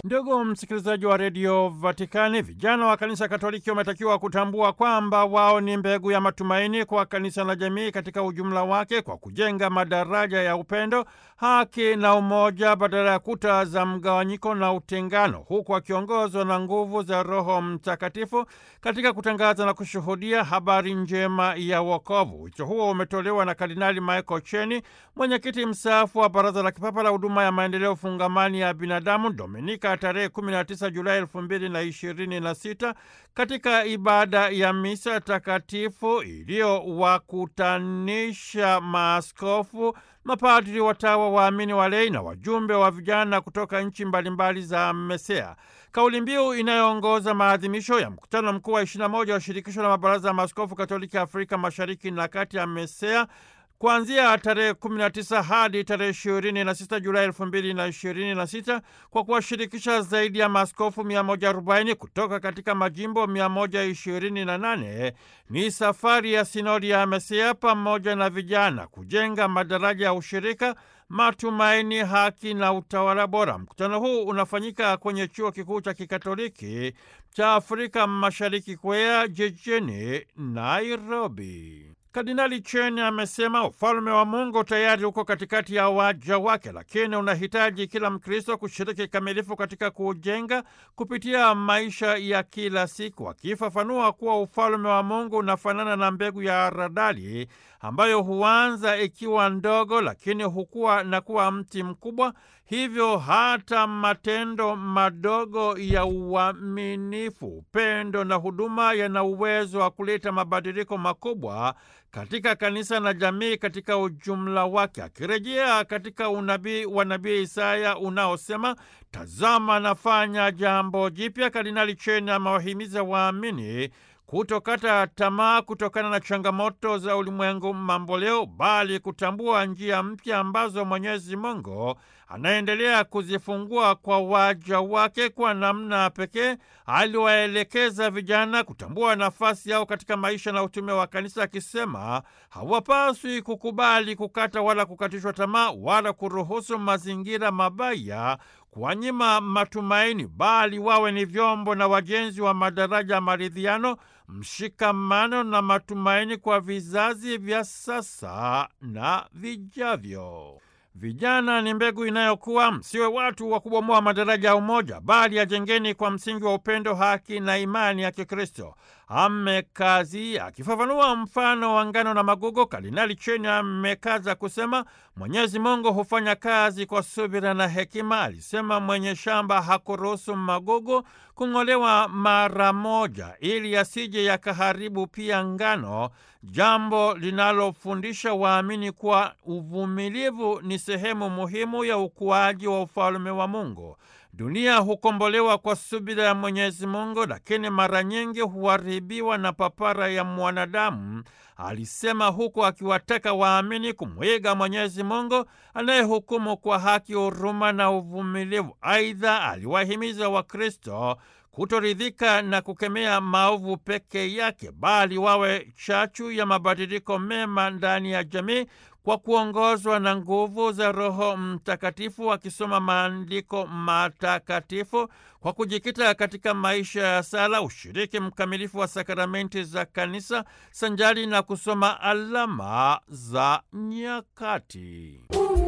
Ndugu msikilizaji wa redio Vatikani, vijana wa kanisa Katoliki wametakiwa kutambua kwamba wao ni mbegu ya matumaini kwa kanisa na jamii katika ujumla wake, kwa kujenga madaraja ya upendo, haki na umoja badala ya kuta za mgawanyiko na utengano, huku wakiongozwa na nguvu za Roho Mtakatifu katika kutangaza na kushuhudia habari njema ya wokovu. Wito huo umetolewa na Kardinali Michael Cheni, mwenyekiti mstaafu wa Baraza la Kipapa la Huduma ya Maendeleo Fungamani ya Binadamu, Dominika tarehe 19 Julai 2026 katika ibada ya misa takatifu iliyowakutanisha maaskofu, mapadri, watawa, waamini, walei na wajumbe wa vijana kutoka nchi mbalimbali za MESEA. Kauli mbiu inayoongoza maadhimisho ya mkutano mkuu wa 21 wa shirikisho la mabaraza ya maaskofu Katoliki Afrika Mashariki na Kati ya MESEA kuanzia tarehe 19 hadi tarehe 26 Julai 2026 kwa kuwashirikisha zaidi ya maaskofu 140 kutoka katika majimbo 128 ni safari ya sinodi ya MESEA pamoja na vijana kujenga madaraja ya ushirika, matumaini, haki na utawala bora. Mkutano huu unafanyika kwenye chuo kikuu cha kikatoliki cha Afrika Mashariki KWEA jijini Nairobi. Kardinali Chen amesema ufalme wa Mungu tayari uko katikati ya waja wake, lakini unahitaji kila Mkristo kushiriki kikamilifu katika kujenga kupitia maisha ya kila siku, akifafanua kuwa ufalme wa Mungu unafanana na mbegu ya haradali ambayo huanza ikiwa ndogo, lakini hukua na kuwa mti mkubwa. Hivyo hata matendo madogo ya uaminifu, upendo na huduma yana uwezo wa kuleta mabadiliko makubwa katika kanisa na jamii katika ujumla wake. Akirejea katika unabii wa nabii Isaya unaosema tazama, nafanya jambo jipya, Kardinali Chen amewahimiza waamini kutokata tamaa kutokana na changamoto za ulimwengu mamboleo, bali kutambua njia mpya ambazo Mwenyezi Mungu anaendelea kuzifungua kwa waja wake. Kwa namna pekee aliwaelekeza vijana kutambua nafasi yao katika maisha na utume wa kanisa, akisema hawapaswi kukubali kukata wala kukatishwa tamaa wala kuruhusu mazingira mabaya kuwanyima matumaini, bali wawe ni vyombo na wajenzi wa madaraja ya maridhiano, mshikamano na matumaini kwa vizazi vya sasa na vijavyo. Vijana ni mbegu inayokuwa. Msiwe watu wa kubomoa madaraja ya umoja, bali yajengeni kwa msingi wa upendo, haki na imani ya Kikristo. Amekazi akifafanua mfano wa ngano na magugu, Kardinali Cheni amekaza kusema Mwenyezi Mungu hufanya kazi kwa subira na hekima. Alisema mwenye shamba hakuruhusu magugu kung'olewa mara moja, ili yasije yakaharibu pia ngano, jambo linalofundisha waamini kuwa uvumilivu ni sehemu muhimu ya ukuaji wa ufalme wa Mungu. Dunia hukombolewa kwa subira ya Mwenyezi Mungu, lakini mara nyingi huharibiwa na papara ya mwanadamu, alisema, huku akiwataka waamini kumwiga Mwenyezi Mungu anayehukumu kwa haki, huruma na uvumilivu. Aidha, aliwahimiza Wakristo kutoridhika na kukemea maovu peke yake, bali wawe chachu ya mabadiliko mema ndani ya jamii kwa kuongozwa na nguvu za Roho Mtakatifu, wakisoma maandiko matakatifu kwa kujikita katika maisha ya sala, ushiriki mkamilifu wa sakramenti za Kanisa sanjari na kusoma alama za nyakati.